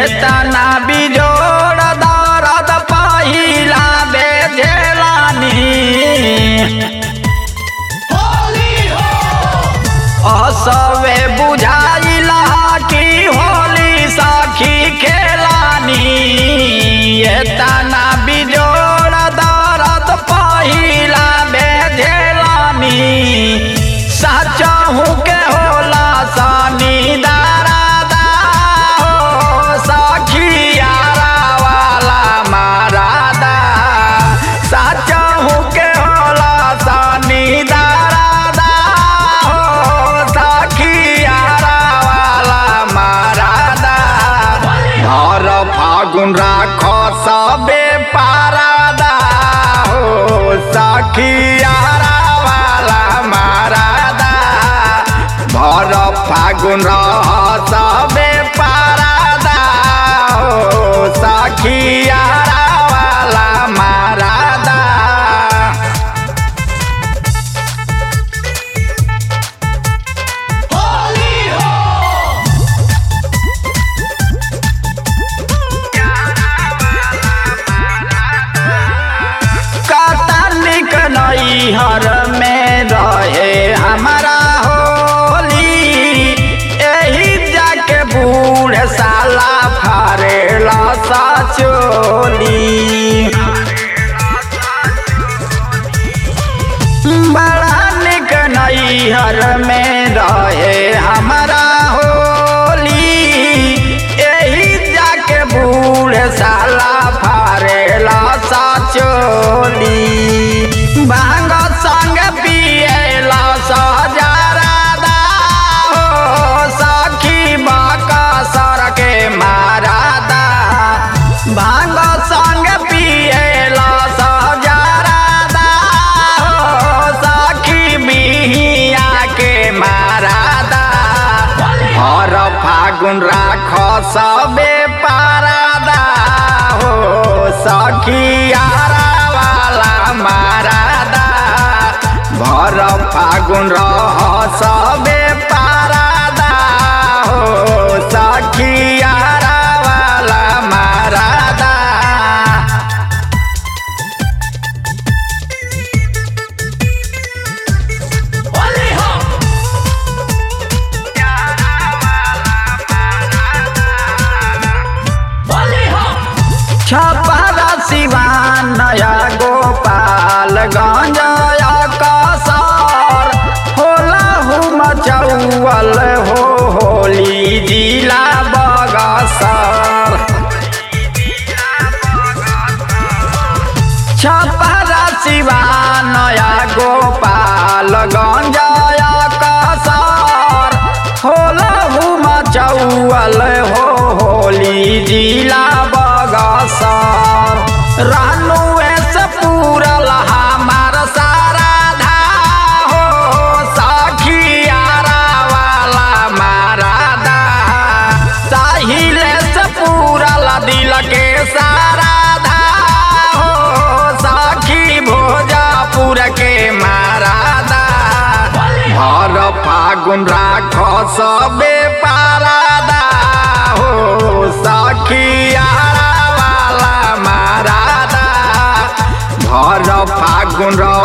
तना बिजोड़ दरद पहिला बेझेलानी असवे बुझाइला कि होली सखी खेलानी ये तना बिजोड़ दरद पहिला बेझेलानी सचहु के होला सनी दारादा हो सखियारा वाला मारादा सचहु के होला सनी दारादा हो सखियारा वाला मारादा धर फागुन राख सबे पारादा हो सखियारा वाला मारादा भर फागुन रह सबे पारादा हो सखियारा वाला मारादा कतनिक नैहर में रहे हमारा होली एही जाके बूढ़ साला फरेला सचोली बड़ा निक नैहर में रहे हमारा होली एही जाके बूढ़ साला फरेला सचोली भांग संग पिएला सजरादा हो सखी बाका सर के मारादा भांग संग पिएला सजरादा हो सखी बिहिया के मारादा हर फागुन राख सबे पारादा हो सखियारा वाला मारादा भर फागुन रह सबे पारादा हो सखियारा वाला मारादा छपरा सिवान नया गोपाल गंजया कसर होला हुम चौवल हो होली जिला बगसर छपरा सिवान नया गोपाल गंजया कसर होला हुम चौवल हो होली जिला बगसर रानू से पूरल हमार सारा धा हो सखियारा वाला मारादा साहिल से पूरल दिल के सारा धा हो सखी भोजपुर के मारादा भर फागुन राख सबे पारादा हो सखियारा वाला मारादा भर फागुन रह